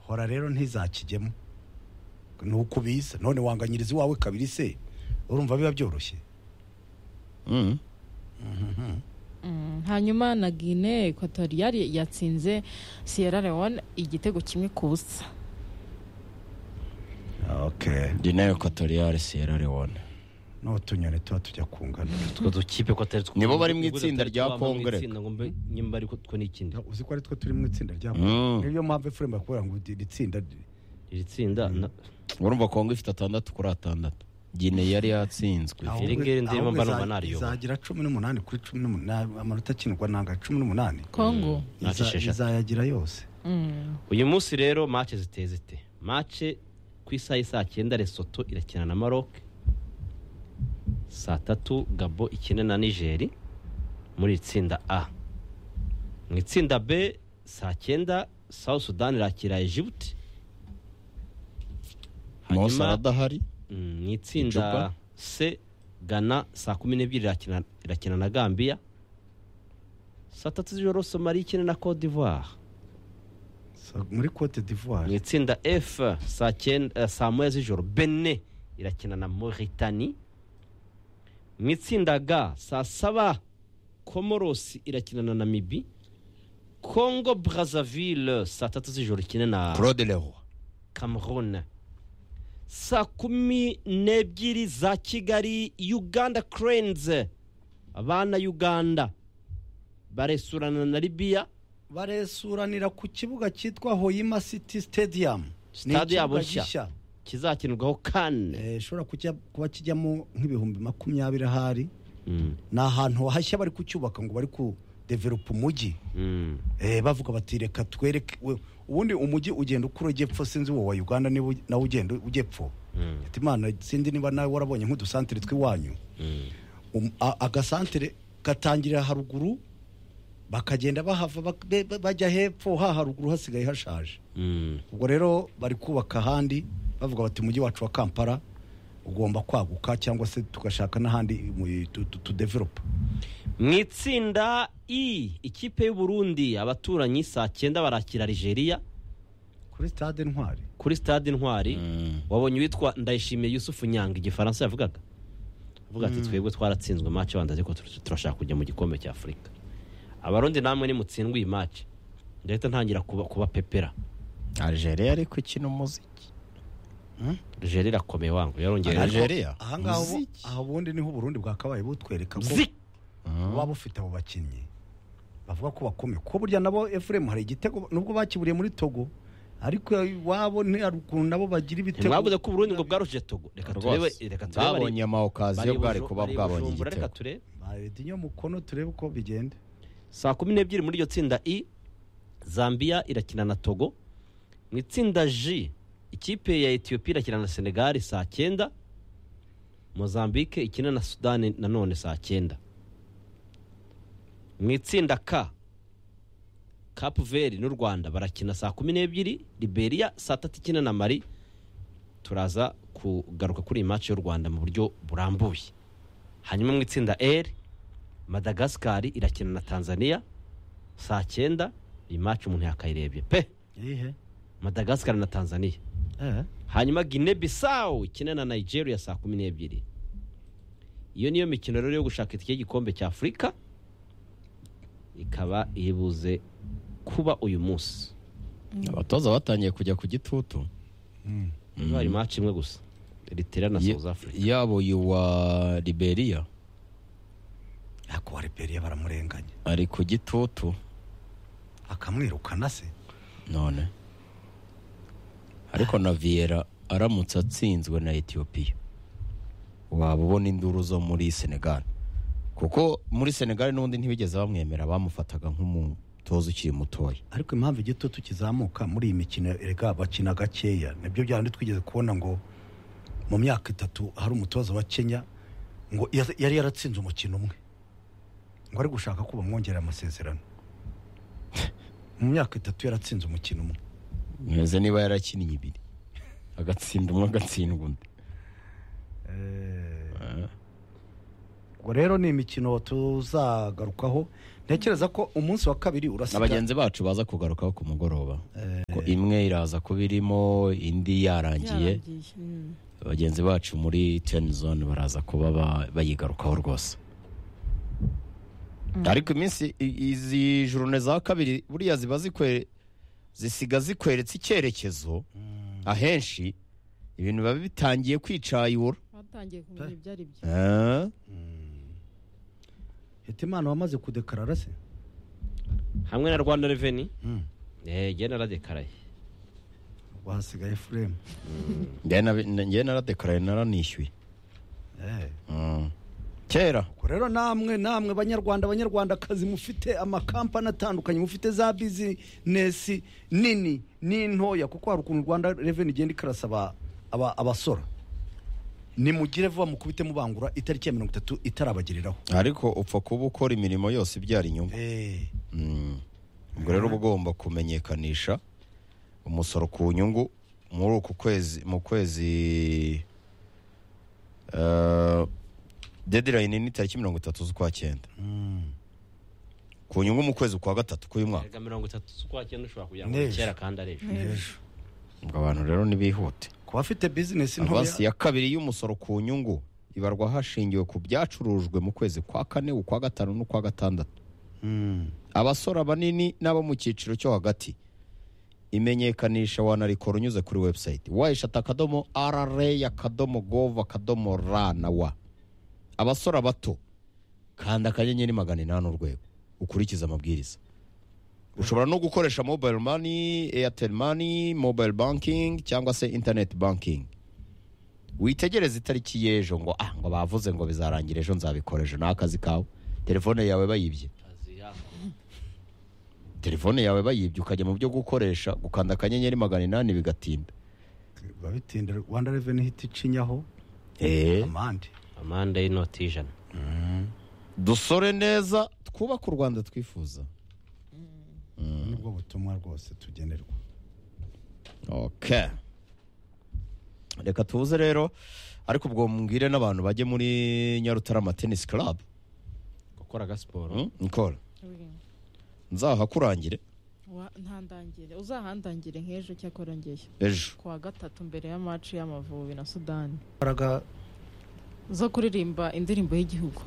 hora rero ntizakijyemo ni uko ubizi none wanganyiriza iwawe kabiri se urumva biba byoroshye Mm. Mm, hanyuma na guine equatoriale yatsinze sierra leone igitego kimwe ku busa okay Guinea Equatoriale Sierra Leone n'utunyoni tuba tujya kunganura utwo dukipe ko atari two Nibo bari mu itsinda rya Kongere. nyimba ariko two n'ikindi uzi ko ari two turi mu itsinda ryabo Mm. niyo mpamvu efuremu bakubwira ngo iri tsinda iri tsinda na- urumva kongo ifite atandatu kuri atandatu Guinea yari yatsinzwe Iri ngiri ahubwo ndirimo mba numva iza- nariyoba. izagira cumi n'umunani kuri cumi n'umunani amanota akinirwa nanga cumi n'umunani congo Nta Iza- sheshatu. izayagira yose Mm. uyu munsi rero mace ziteye zite mace ku isaha y'i saa cyenda resoto irakina na maroc saa tatu gabo ikina na nigeri muri itsinda a mu itsinda b saa cyenda south sudan irakira egibuti mo Hanyuma- sara adahari Mm, mu itsinda Icupa. c gana saa kumi n'ebyiri irakina- irakina na gambiya saa tatu z'ijoro somaliya ikina na cote d'ivoire So, muri cote mu d'ivoire itsinda f saa cyenda eh, saa moya z'ijoro bene irakina na moritani mu itsinda g saa saba komorosi irakina na namibi congo brazzaville saa tatu z'ijoro ikina na Claude Leroy cameroon saa kumi n'ebyiri za kigali uganda cranes abana uganda baresurana na libiya baresuranira ku kibuga cyitwa hoyima city stadium Ni Stade yabo ikibuga nshya. gishya. kizakinirwaho kane Eh, ishobora kujya kuba kijyamo nk'ibihumbi makumyabiri ahari Mm, ni ahantu hashya bari kucyubaka ngo bari kudevelopa umujyi mm. Eh, bavuga bati reka twereke we- ubundi umujyi ugenda ukura ujya epfo sinzi uwo wa uganda niba uge- nawe ugenda ujya epfo Mm. Ati, imana sinzi niba nawe warabonye nk'udusantere tw'iwanyu Um- a- agasantere gatangirira haruguru bakagenda bahava bak- be- be- bajya hepfo ha haruguru hasigaye hashaje Mm. ubwo rero bari kubaka ahandi bavuga bati umujyi wacu wa kampala ugomba kwaguka cyangwa se tugashaka n'ahandi mu- tu- tu- tudevelopa mu itsinda i ikipe y'uburundi abaturanyi saa cyenda barakira Algeria kuri stade ntwari kuri stade intwari Mm. wabonye uwitwa ndayishimiye yusufu nyanga igifaransa yavugaga avuga ati twebwe twaratsinzwe mace wanda ariko tur- turashaka kujya mu gikombe cya afurika abarundi namwe nimutsindwa iyi mace ndahita ntangira kuba, kubapepera Algeria ariko ikina umuziki Algeria irakomeye wangu yarongera Ariko Algeria ahangaha ubu- Umuziki. aha ubundi niho uburundi bwakabaye butwereka ko Zi! buba bufite abo bakinnyi bavuga ko bakomeye ko burya nabo efuremu hari igitego nubwo bakiburiye muri togo ariko iwabo ni haruguru nabo bagira ibitego mwavuze ko uburundi ngo bwaruje togo reka turebe Rwose. reka turebe bari- bwabonye amawukaziyo bari bwari Buju- kuba bari bwabonye Bujumbura, igitego reka turebe baredi nyo mukono turebe uko bigenda saa kumi n'ebyiri muri iryo tsinda i zambia irakina na togo mu itsinda j ikipe ya etiyopiya irakina na senegali saa cyenda mozambique ikina na sudani nanone saa cyenda mu itsinda k kapu veri n'u rwanda barakina saa kumi n'ebyiri liberiya saa tatu ikina na mari turaza kugaruka kuri iyi maci y'u rwanda mu buryo burambuye hanyuma mu itsinda r madagasikari irakina na tanzania saa cyenda iyi maci umuntu yakayirebye pe iyihe madagasikari na tanzania hanyuma gine bisawu ikina na nigeria saa kumi n'ebyiri iyo niyo mikino rero yo gushaka itike y'igikombe cya afurika ikaba ibuze kuba uyu munsi abatoza batangiye kujya ku gitutu mm. hari maci imwe gusa eritrea na Ye- south africa yabo yuwa Liberia ariko wa liberiya baramurenganya ari ku gitutu akamwirukana se none ariko na viera aramutse atsinzwe na etiyopiya waba ubona induru zo muri senegali kuko muri senegali n'ubundi ntibigeze bamwemera bamufataga nk'umutoza ukiri mutoya ariko impamvu igitutu kizamuka muri iyi mikino erega bakina gakeya nibyo byandi twigeze kubona ngo mu myaka itatu hari umutoza wa kenya ngo yas- yari yaratsinze umukino umwe ngo ari gushaka ko bamwongerera amasezerano mu myaka itatu yaratsinze umukino umwe meze niba yarakinnye ibiri agatsinda umwe agatsindwa undi ngo rero ni imikino tuzagarukaho ntekereza ko umunsi wa kabiri na urasiga bagenzi bacu baza kugarukaho ku mugoroba Ko imwe iraza kuba irimo indi yarangiye Yarangiye. Mm. bagenzi bacu muri teni zone baraza kuba ba- bayigarukaho rwose ariko iminsi i- izi jurune za kabiri buriya ziba zikwe zisiga zikweretse icyerekezo ahenshi ibintu biba bitangiye kwicayura batangiye kumenya ibyo ari byo Eh, hetimana wamaze kudekarara se hamwe na rwanda reveni Mm. njye naradekaraye wahasigaye efuremu njye nabi- njye naradekaraye naranishyuye Eh. Mm. kera Ubwo rero namwe namwe banyarwanda banyarwandakazi mufite amakampani atandukanye mufite za bizinesi nini n'intoya kuko hari ukuntu rwanda reveni igenda ikarasa aba- aba- abasora nimugire vuba mukubite mubangura itariki ya mirongo itatu itarabagereraho ariko upfa kuba ukora imirimo yose ibyara inyungu Eh, Mm. ubwo rero uba ugomba kumenyekanisha umusoro ku nyungu muri uku kwezi mu kwezi dedirayini ni tariki mirongo itatu z'ukwa cyenda mm. ku nyungu mu kwezi kwa gatatu k'uyu mwaka erega mirongo itatu z'ukwa cyenda ushobora kugira ngo Neza. kera kandi ari ejo N'ejo. ubwo abantu rero ntibihute ku bafite bizinesi avansi ntoya ya kabiri y'umusoro ku nyungu ibarwa hashingiwe ku byacurujwe mu kwezi kwa kane ukwa gatanu n'ukwa gatandatu Mm. abasora banini n'abo mu cyiciro cyo hagati imenyekanisha wanarikora unyuze kuri webusayiti wayishata akadomo rra akadomo gov akadomo ra na wa abasora bato kanda akanyenyeri magana inani urwego ukurikize amabwiriza ushobora no gukoresha mobile money airtel money mobile banking cyangwa se internet banking witegereze itariki y'ejo ngo ah ngo bavuze ngo bizarangira ejo nzabikora ejo ni akazi kawe telefone yawe bayibye Kazi yako. telefone yawe bayibye ukajya mu byo gukoresha gukanda akanyenyeri magana inani bigatinda babitinda rwanda reveni ihita icinyaho amande amande y'inoti y'ijana dusore neza twubake u rwanda twifuza nibwo butumwa rwose tugenerwa okay reka tuze rero ariko ubwo mbwire n'abantu bajye muri nyarutarama tenisi club gukora agasiporo Hmm? nkora Uri. nzahakurangire Wa- ntandangire uzahandangire nk'ejo cyakora ngeye ejo ku wa gatatu mbere ya maci y'amavubi na sudani imbaraga zo kuririmba indirimbo y'Igihugu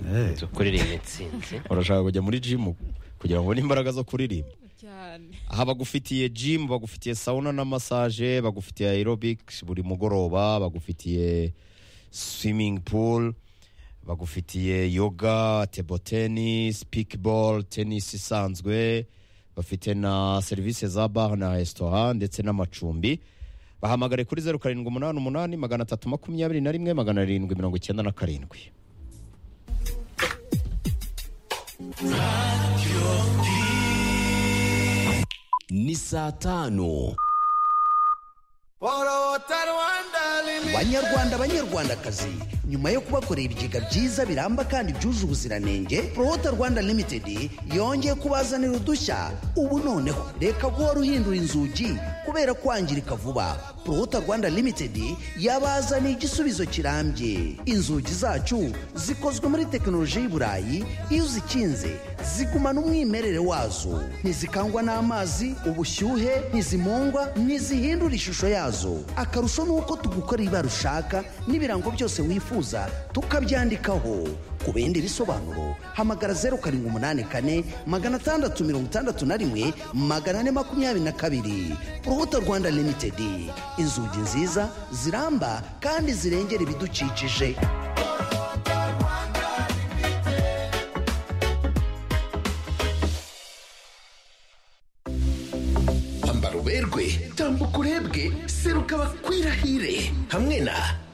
eh, zo kuririmba intsinzi urashaka kujya muri jimu kugira ngo ubone imbaraga zo kuririmba cyane aha bagufitiye jimu bagufitiye sawuna na masaje bagufitiye aerobikisi buri mugoroba bagufitiye swimming pool bagufitiye yoga table tennis pickball tennis isanzwe bafite na serivisi za bar na resitora ndetse n'amacumbi bahamagare kuri zeru karindwi umunani umunani magana atatu makumyabiri na rimwe magana arindwi mirongo icyenda na karindwi ni saa tano banyarwanda banyarwandakazi nyuma yo kubakorera ibigega byiza biramba kandi byuje ubuziranenge prohota rwanda limited yongeye kubazanira udushya ubu noneho reka guhora uhindura inzugi kubera kwangirika vuba prohota rwanda limited yabazaniye igisubizo kirambye inzugi zacu zikozwe muri tekinoloji y'i burayi iyo uzikinze zigumana umwimerere wazo ntizikangwa n'amazi ubushyuhe ntizimungwa ntizihindura ishusho yazo akarusho ni uko tugukorera ibara ushaka n'ibirango byose wifuza tukabyandikaho ku bindi bisobanuro hamagara zeru karindwi umunani kane magana atandatu mirongo itandatu na rimwe magana ane makumyabiri na kabiri urubuto rwanda limitedi inzugi nziza ziramba kandi zirengera ibidukikije ambara uberwe tambuka urebwe seruka bakwirahire hamwe na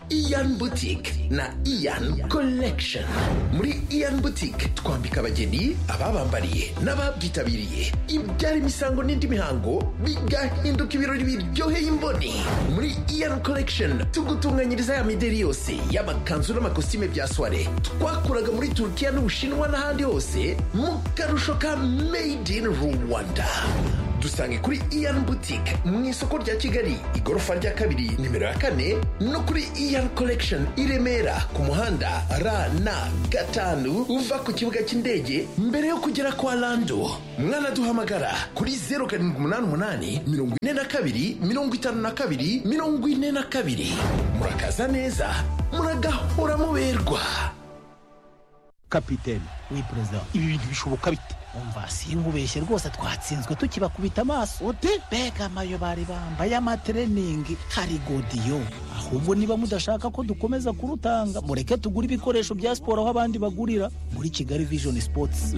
iyan boutique na iyan collection muri iyan boutique twambika abageni ababambariye n'ababyitabiriye ibyara imisango n'indi mihango bigahinduka ibirori biryoheye imboni muri iyan collection tugutunganyiriza ya mideri yose y'amakanzu n'amakositime bya soire twakuraga muri turukiya n'ubushinwa n'ahandi hose mu karusho ka made in rwanda dusange kuri iyani butike mu isoko rya kigali igorofa rya kabiri nimero ya kane no kuri iyani korekishoni i remera ku muhanda ra na gatanu uva ku kibuga cy'indege mbere yo kugera kwa rando mwanaduhamagara kuri zeru karindwi umunani umunani mirongo ine na kabiri mirongo itanu na kabiri mirongo ine na kabiri murakaza neza muragahora muberwa kapitene we perezida ibi bintu bishoboka bite umva sinkubeshye rwose twatsinzwe tukibakubita amaso ute mbega amayo bari bambaye amatreningi hari godiyo ahubwo niba mudashaka ko dukomeza kurutanga mureke tugure ibikoresho bya siporo aho abandi bagurira muri kigali vision sports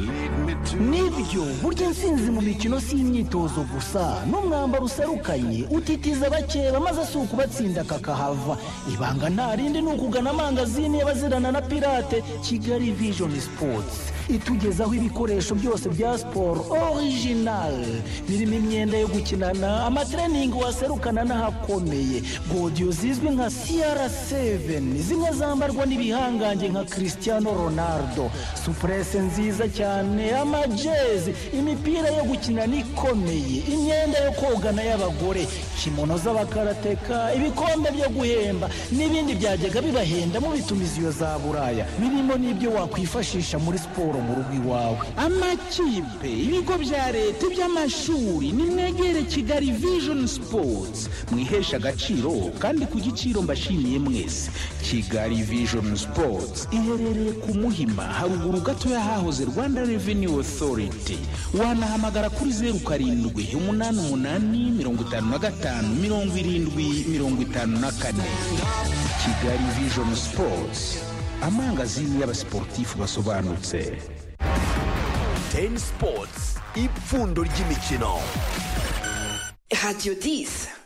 nibyo burya intsinzi mu mikino si imyitozo gusa n'umwambaro userukanye utitiza abakeba maze si ukubatsinda kakahava ibanga nta rindi ni ukugana amangazini y'abazirana na pirate kigali vision sports itugezaho ibikoresho byose bya siporo orijinali birimo imyenda yo gukinana amatreningi waserukana n'ahakomeye godiyo zizwi nka cr7 zimwe zambarwa n'ibihangange nka cristiano ronaldo supurese nziza cyane amajezi imipira yo gukinana ikomeye imyenda yo kogana y'abagore kimono z'abakarateka ibikombe byo guhemba n'ibindi byajyaga bibahenda mu bitumiziyo za buraya birimo n'ibyo wakwifashisha muri siporo mu rugo iwawe amakipe ibigo bya leta iby'amashuri nimwegere kigali vision sports mwihesha agaciro kandi ku giciro mbashimiye mwese kigali vision sports iherereye ku muhima haruguru gatoya hahoze rwanda revenue authority wanahamagara kuri zeru karindwi umunani umunani mirongo itanu na gatanu mirongo irindwi mirongo itanu na kane kigali vision sports amangazini y'abasiporutifu basobanutse teni sipotsi ipfundo ry'imikino Radio 10.